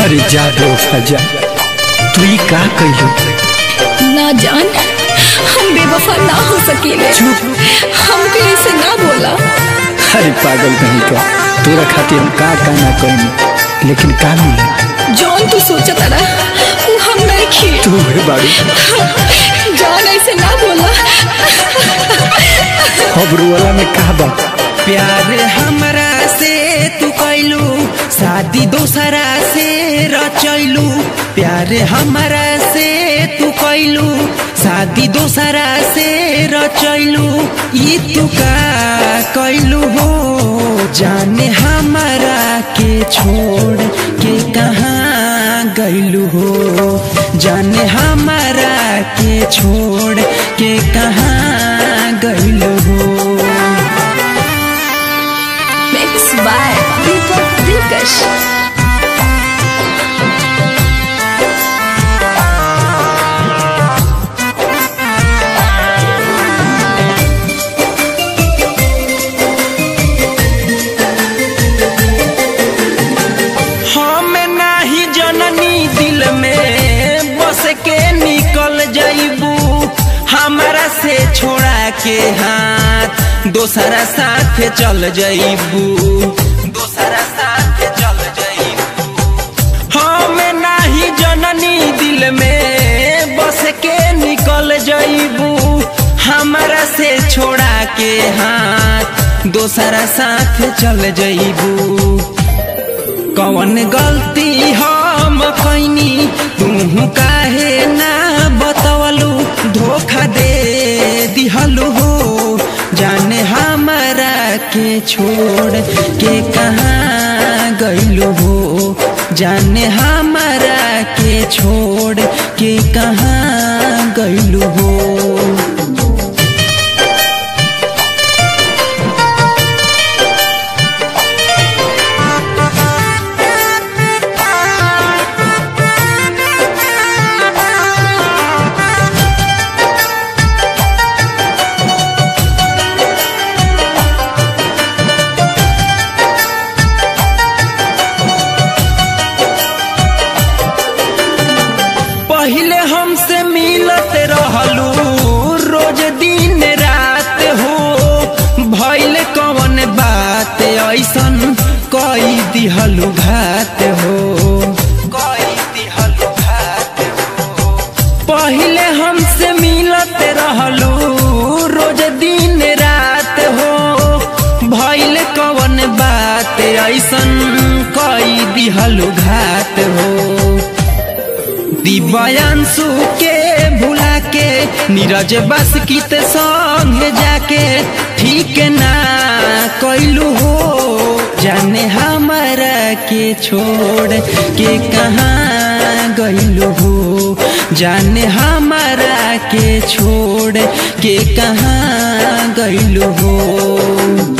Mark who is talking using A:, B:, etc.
A: अरे जा बेवफा जा तू ही का कहियो
B: ना जान हम बेवफा ना हो सकेले
A: चुप
B: हमके ऐसे ना बोला
A: अरे पागल कहीं का तोरा खातिर हम का का ना कहीं लेकिन का मिली
B: जौन तू सोचा तारा वो हम नहीं खी
A: तू है बाड़ी
B: जान ऐसे ना बोला
A: खबरू वाला में का बा
C: प्यार हमरा से तू कैलू शादी दोसरा से रचैलू प्यार हमरा से तू कैलू शादी दोसरा से रचैलू ई तू का कैलू हो जाने हमरा के छोड़ के कहाँ गैलू हो जाने हमरा के छोड़ के कहाँ गैलू हो
B: मिक्स बाय दीपक दिलकश
C: हम नाही जननी दिल में बस के निकल जाइबू हमारा से छोड़ा के हाथ दोसरा साथ चल जाइबू दोसरा साथ चल जाइबू हम नाही जननी दिल में बस के निकल जाइबू हमारा से छोड़ा के हाथ दोसरा साथ चल जाइबू कौन गलती हम कैनी तू काहे ना बतवलू धोखा दे दिहलू हो जाने हमारा के छोड़ के कहाँ गैलू हो जाने हमारा के छोड़ के कहाँ गैलू हो पहले हमसे मिलत रहलू रोज दिन रात हो भैल कवन बात ऐसन कई दिहलू घात हो कई दिहलू घात हो पहले हमसे मिलत रहलू रोज दिन रात हो भैल कवन बात ऐसन कई दिहलू घात हो दिव्यांशु के भुला के नीरज बस कित संग जाके ठीक ना कैलू हो जाने हमारा के छोड़ के कहाँ गैलू हो जाने हमारा के छोड़ के कहाँ गैलू हो